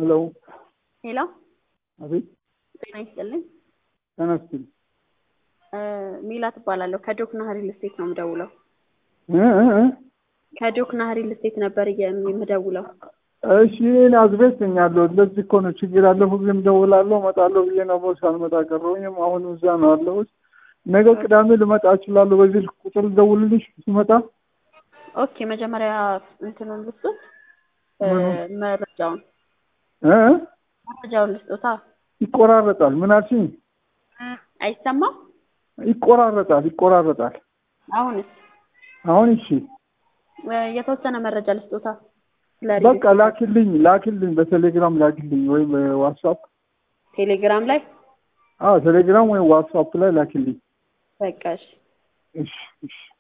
ሄሎ ሄሎ፣ አቤት። ጤና ይስጥልኝ። ተነስል ሚላት እባላለሁ። ከዶክና ሪል ስቴት ነው የምደውለው። እ እ እ ከዶክና ሪል ስቴት ነበር የምደውለው። እሺ እኔ አዝቤት ነኛለሁ። ለዚህ እኮ ነው ችግር ያለፉ ጊዜም ደውላለሁ እመጣለሁ ብዬ ነበር ሳልመጣ ቀረሁኝም። አሁን እዛ ነው ያለሁት። ነገ ቅዳሜ ልመጣ እችላለሁ። በዚህ ቁጥር ልደውልልሽ ስመጣ። ኦኬ፣ መጀመሪያ እንትኑን ልስጡት፣ መረጃውን እ እ መረጃውን ልስጡታ። ይቆራረጣል። ምን አልሽኝ? አይሰማም? ይቆራረጣል፣ ይቆራረጣል። አሁንስ? አሁን እሺ፣ የተወሰነ መረጃ ልስጡታ። በቃ ላኪልኝ፣ ላኪልኝ፣ በቴሌግራም ላኪልኝ ወይም በዋትስአፕ ቴሌግራም ላይ አዎ፣ ቴሌግራም ወይም ዋትስአፕ ላይ ላኪልኝ። በቃ እሺ። እሺ፣ እሺ።